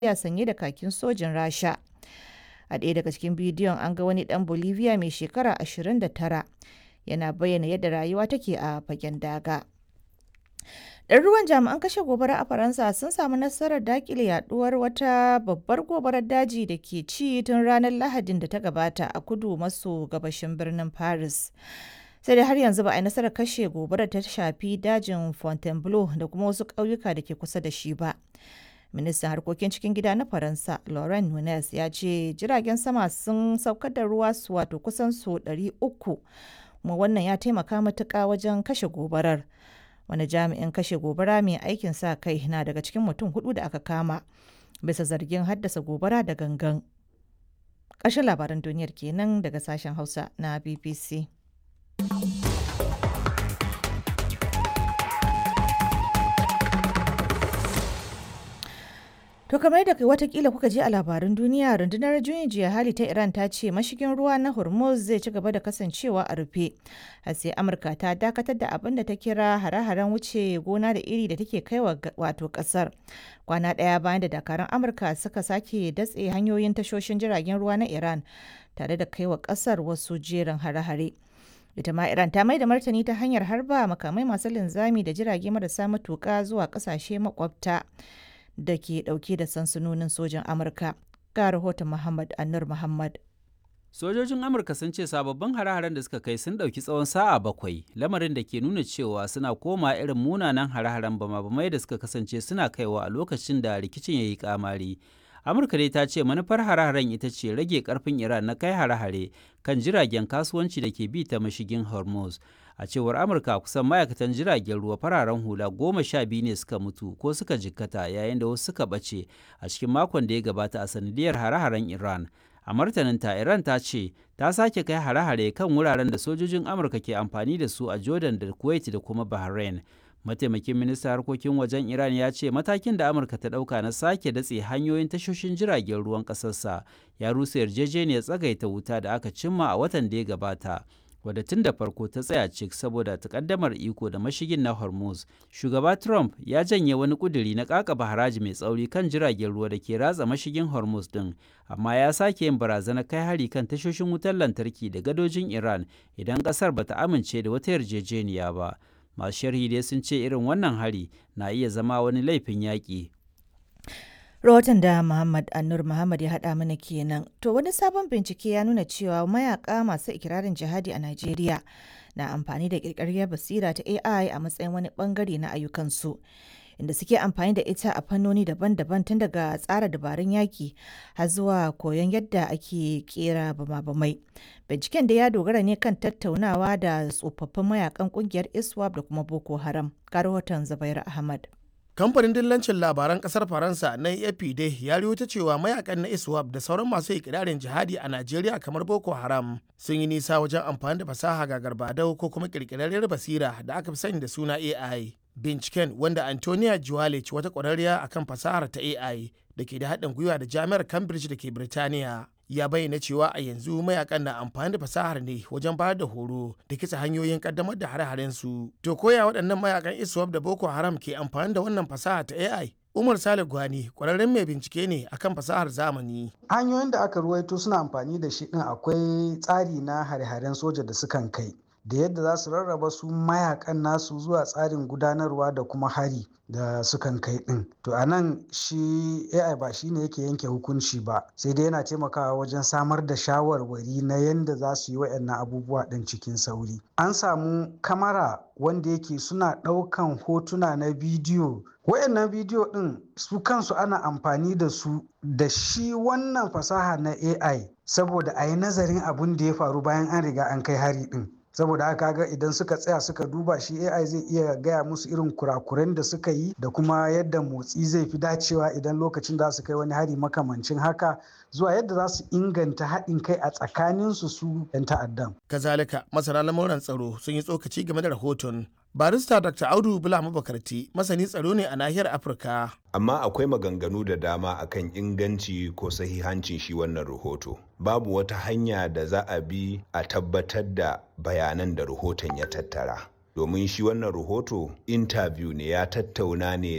ya sanye da kakin sojin Rasha. A ɗaya daga cikin bidiyon an ga wani ɗan Bolivia mai shekara 29 yana bayyana yadda rayuwa take a fagen daga. Ɗaruruwan jami'an kashe gobara a Faransa sun samu nasarar daƙile yaduwar wata babbar gobarar daji da ke ci tun ranar Lahadin da ta gabata a kudu maso gabashin birnin Paris. Sai dai har yanzu ba a yi nasarar kashe gobarar ta shafi dajin Fontainebleau da kuma wasu ƙauyuka da ke kusa da shi ba. Ministan harkokin cikin gida na Faransa, Laurent Nunez, ya ce jiragen sama sun saukar da ruwa su wato kusan su 300 kuma wannan ya taimaka matuƙa wajen kashe gobarar. wani jami'in kashe gobara mai aikin sa kai na daga cikin mutum hudu da aka kama bisa zargin haddasa gobara da gangan ƙarshen labaran duniyar kenan daga sashen hausa na bbc To kamar da watakila kuka ji a labaran duniya rundunar juyin jiya hali ta Iran ta ce mashigin ruwa na Hormuz zai ci gaba da kasancewa a rufe. har sai Amurka ta dakatar da abin da ta kira hare-haren wuce gona da iri da take kaiwa wato kasar. Kwana ɗaya bayan da dakarun Amurka suka sake datse hanyoyin tashoshin jiragen ruwa na Iran tare da kaiwa kasar wasu jerin hare-hare. ita ma Iran ta mai da martani ta hanyar harba makamai masu linzami da jirage marasa matuƙa zuwa ƙasashe makwabta. da ke dauke da sansanonin sojan amurka ga rahoton muhammad annur muhammad sojojin amurka sun ce sababbin hare-haren da suka kai sun ɗauki tsawon sa'a bakwai lamarin da ke nuna cewa suna koma irin munanan hare-haren bama-bamai da suka kasance suna kaiwa a lokacin da rikicin ya yi kamari amurka dai ta ce manufar hare-haren ita ce rage karfin iran na kai hare-hare kan jiragen kasuwanci da ke bi ta mashigin hormuz a cewar amurka kusan ma'aikatan jiragen ruwa fararen hula goma sha biyu ne suka mutu ko suka jikkata yayin da wasu suka ɓace a cikin makon da ya gabata a sanadiyar hare-haren iran a martaninta iran ta ce ta sake kai hare-hare kan wuraren da sojojin amurka ke amfani da su a jordan da kuwait da kuma bahrain mataimakin ministan harkokin wajen iran ya ce matakin da amurka ta ɗauka na sake datse hanyoyin tashoshin jiragen ruwan ƙasarsa ya rusa yarjejeniyar tsagaita wuta da aka cimma a watan da ya gabata wadda tun da farko ta tsaya cik saboda takaddamar iko da mashigin na hormuz shugaba trump ya janye wani kuduri na kakaba haraji mai tsauri kan jiragen ruwa da ke ratsa mashigin hormuz din amma ya sake yin barazanar kai hari kan tashoshin wutar lantarki da gadojin iran idan kasar bata amince da wata yarjejeniya ba masu sharhi dai sun ce irin wannan hari na iya zama wani laifin yaƙi rahoton da Muhammad Annur Muhammad ya haɗa mana kenan. To wani sabon bincike ya nuna cewa mayaka masu ikirarin jihadi a Najeriya na amfani da ƙirƙirar basira ta AI a matsayin wani bangare na ayyukansu. Inda suke amfani da ita a fannoni daban-daban tun daga tsara dabarun yaki har zuwa koyon yadda ake kera bama-bamai. Binciken da ya dogara ne kan tattaunawa da tsofaffin mayakan kungiyar ISWAP da kuma Boko Haram. Ga rahoton Zubair Ahmad. kamfanin dillancin labaran kasar faransa na afp dai ya ta cewa mayakan na iswap da sauran masu ikirarin jihadi a najeriya kamar boko haram sun yi nisa wajen amfani da fasaha ga garbadau ko kuma kirkirarriyar basira da aka fi sani da suna ai binciken wanda antonia juwalic wata kwararriya akan fasahar ta ai da ke da haɗin gwiwa da jami'ar cambridge da ke birtaniya ya bayyana cewa a yanzu mayakan na amfani da fasahar ne wajen bayar da horo da kitsa hanyoyin kaddamar da hare-haren su to koya waɗannan mayakan iswap da boko haram ke amfani da wannan fasaha ta ai umar sale gwani kwararren mai bincike ne akan fasahar zamani hanyoyin da aka ruwaito suna amfani da shi din akwai tsari na hare-haren soja da sukan kai da yadda za su rarraba su mayakan nasu zuwa tsarin gudanarwa da kuma hari da sukan kai din to a nan shi ai ba shi ne yake yanke hukunci ba sai dai yana taimakawa wajen samar da shawarwari na yadda za su yi waɗannan abubuwa ɗin cikin sauri an samu kamara wanda yake suna ɗaukan hotuna na bidiyo wayannan bidiyo ɗin su kansu ana amfani da su da shi wannan fasaha na ai saboda a yi nazarin abin da ya faru bayan an riga an kai hari ɗin saboda haka ga idan suka tsaya suka duba shi ai zai iya gaya musu irin kurakuren da suka yi da kuma yadda motsi zai fi dacewa idan lokacin da su kai wani hari makamancin haka zuwa yadda za su inganta haɗin kai a tsakaninsu su 'yan ta'addan. kazalika masana lamuran tsaro sun yi tsokaci game da rahoton barista dr audu bula mabakarti masani tsaro ne a nahiyar afirka amma akwai maganganu da dama akan inganci ko sahihancin shi wannan rahoto babu wata hanya da za a bi a tabbatar da bayanan da rahoton ya tattara domin shi wannan rahoto interview ne ya tattauna ne